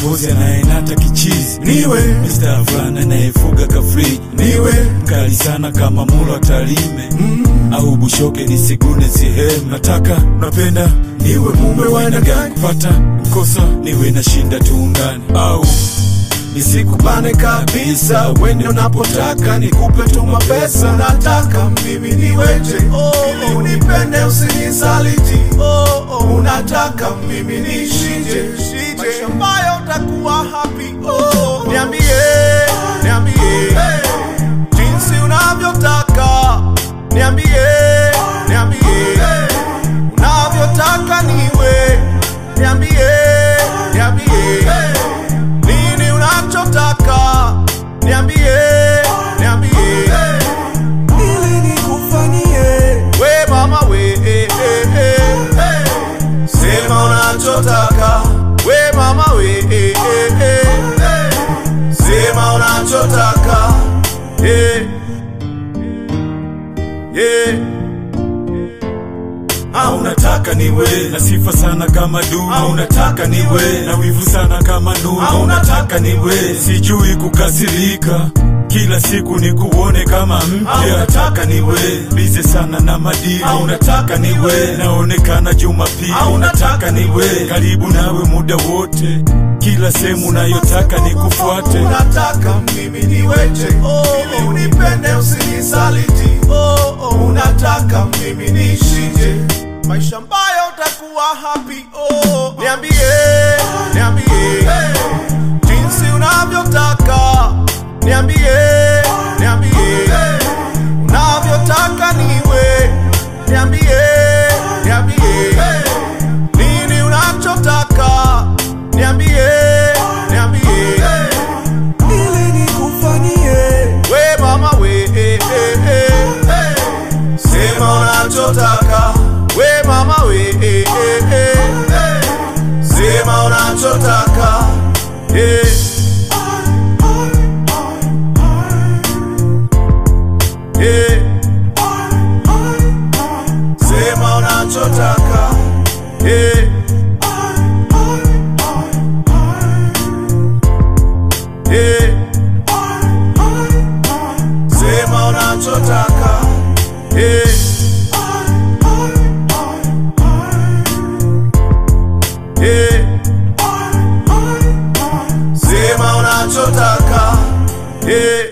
kiongozi anayenata kichizi niwe Mr. fulani anayefuga kafriji niwe mkali sana kama mulo atalime mm. au bushoke nisigune sehemu nataka napenda niwe mume wa aina gani kupata mkosa niwe nashinda tuungane au nisikubane kabisa wende unapotaka nikupe tu mapesa nataka mimi niweje ili unipende usinisaliti unataka mimi nishije maisha ambayo utakuwa happy niambie niambie jinsi unavyotaka niambie niambie unavyotaka niwe niambie niambie nini unachotaka niambie niambie ili nikufanyie we mama we eh, eh, eh. sema unachotaka we mama we eh, eh, eh. sema unachotaka yeah. Yeah. au unataka niwe na sifa sana kama du au unataka niwe na wivu sana kama nu au unataka niwe sijui kukasirika kila siku ni kuone kama mpya unataka niwe bize sana na madili au unataka niwe naonekana jumapili au unataka niwe karibu nawe muda wote kila sehemu unayotaka nikufuate unataka mimi niweje ili unipende usinisaliti unataka mimi nishije maisha ambayo utakuwa happy oh. niambie niambie jinsi unavyotaka niambie niambie unavyotaka niwe niambie niambie nini unachotaka niambie niambie ili nikufanyie we mama we eh, eh, eh. sema unachotaka we mama we eh, eh, eh. sema unachotaka yeah. Yeah. Sema unachotaka yeah. Yeah. Sema unachotaka yeah. Yeah. Sema unachotaka yeah.